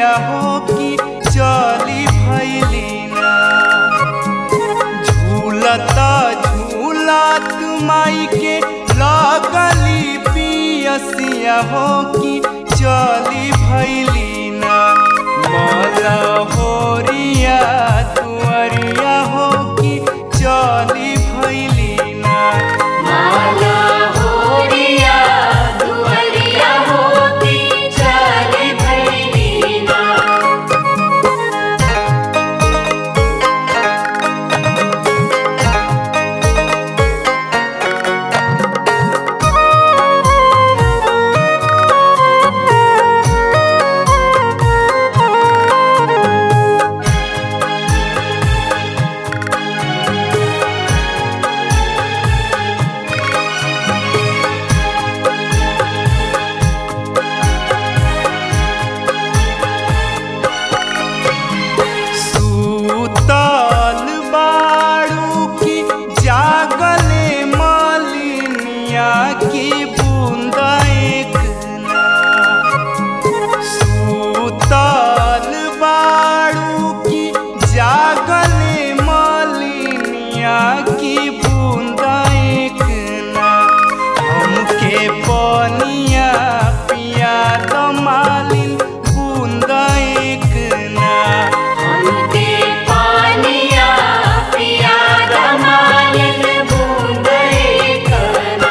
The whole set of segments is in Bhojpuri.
मैया हो कि चली भैलीना झूलता झूलत माई के लगली पियसिया हो कि चली भैलीना मला होरिया तुअरिया हो कि चली भैलीना माला होरिया दुवरिया होती चली भैलीना सूतल बाड़ू की जागले मालिनिया की बूंद एक ना सूतल बाड़ू की जागले मालिनिया की बूंद एक ना हमके पनिया पिया दमालिन बूंद एक ना हमके पानिया पिया दमालन बूंद कना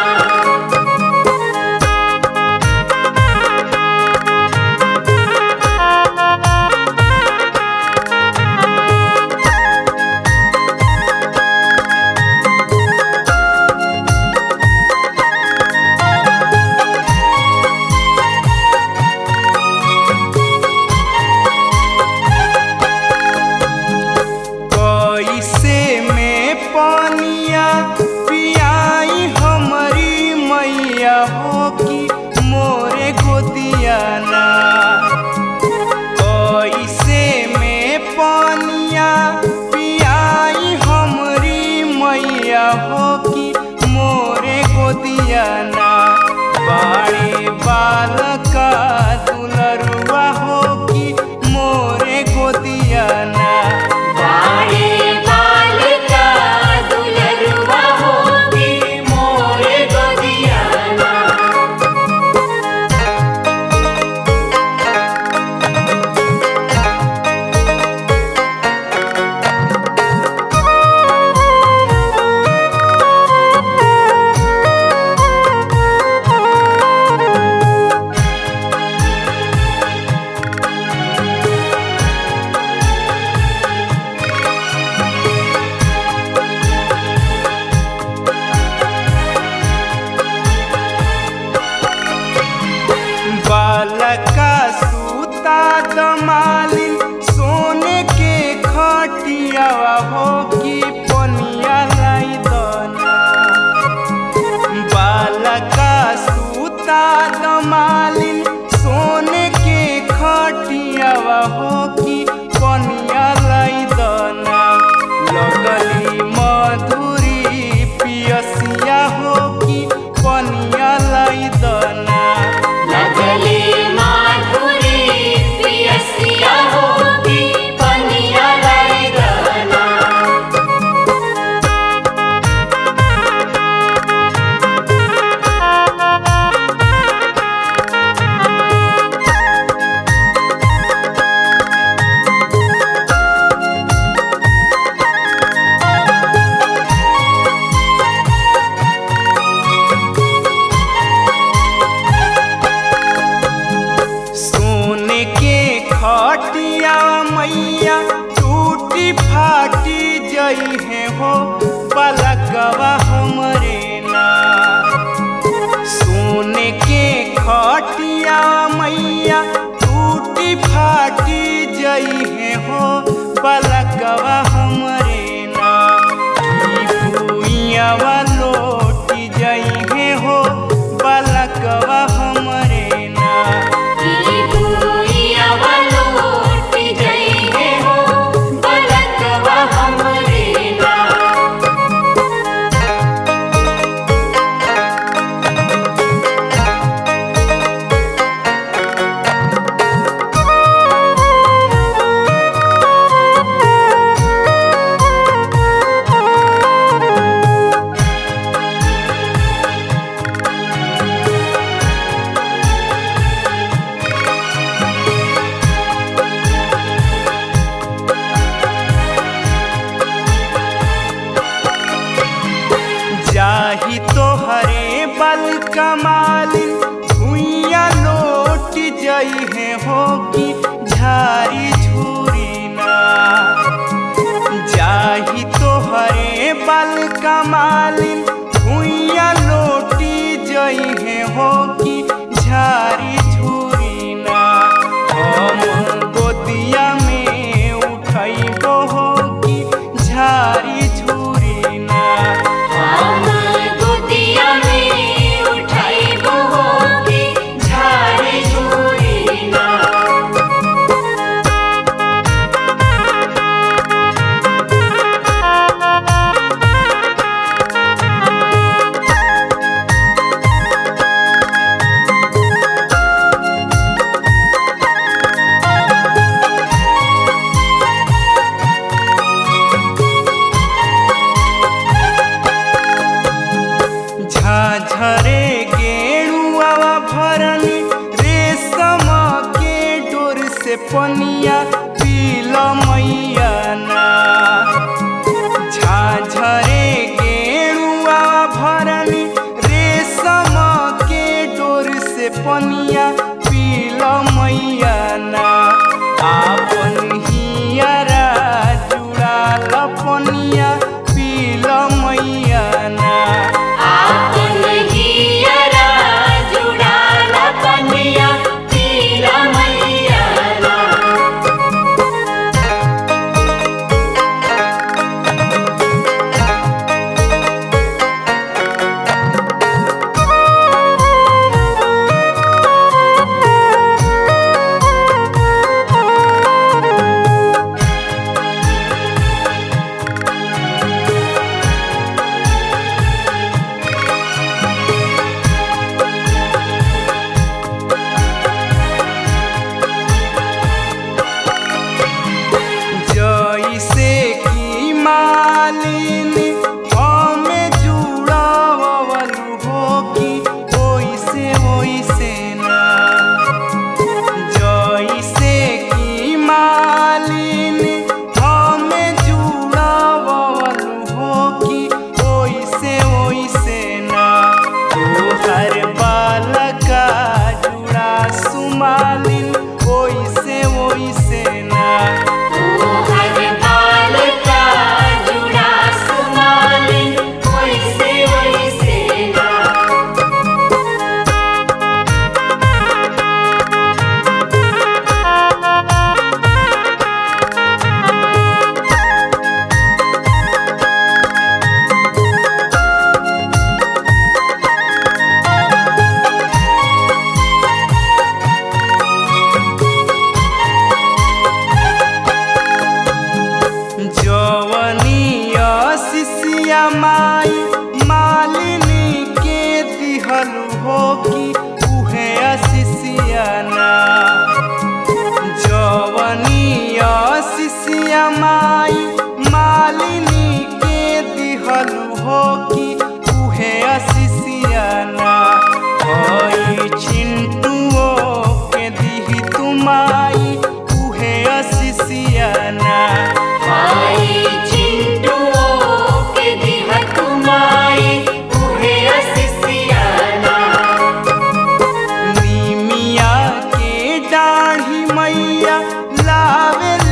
कैसे में पानिया पियाई हमारी मैया हो कि मोरे गोदिया ना कैसे में पानिया पियाई हमारी मैया हो कि मोरे गोदिया ना बाड़े बालका दुलरुआ हो कि मोरे गोदिया ना बाड़े बालिका दुलरुआ होती मोरे गोदियाना बालका सूता दमालिन सोने के खटिया हो कि पनिया लाई दना बालका सूता दमालिन सोने के खटिया हो कि पनिया लाई दना लगली मधुरी पियसिया हो कि पनिया लाई दना लगले माधुरी पियसिया होती पनिया लाई गना सोने के खटिया मैया टूटी फाटी जई है हो पलकवा हमरे ना सोने के खटिया मैया टूटी फाटी जई है हो पलकवा हमरे ना ई भुइयावा लोटी जई है हो पलकवा हमरे ना ई भूइया वलोटी जइहे हो बलकवा हमरे ना रे हो कि झारी झूरी ना जाही तोहरे बल कमालिन भुइया लोटी जइहे हो कि झारी झूरी ना हम गोदिया में उठैबो हो कि झारी झूरी ना हम गोदिया में उठाइबो होगी झाड़ी झूरी ना झाझरे गेणुआ भरनी रेशम के डोर से पनिया पील मैया ना झाझरे गेणुआ भरनी रेशम के डोर से पनिया पील मैया ना आपन हियरा जुड़ाल पनिया पील मैया ना आपन हियरा जुड़ाल पनिया पीला मैया ना जैसे की मालिन हमें जुड़ावलू हो कि ओइसे ओइसे ना जैसे की मालिन हमें जुड़ावलू हो कि ओइसे ओइसे ना तोहर बालका जुड़ा सुमालिन ओइसे ओइसे ना तोहर बाल का जुड़ा सुमालिन वैसे वैसे ना जवनिया शिष्या माई मालिनी के दिहलु हो कि उहे शिष्या ना जवनिया शिष्या माई मालिनी के दिहलु हो कि उहे शिष्या ना हई चिंटुओ के दिही तुमाई उहे शिष्या ना आई चिंटुओ के दिह कुमाई उहे असिसियाना नीमिया के डाढ़ी मैया लावे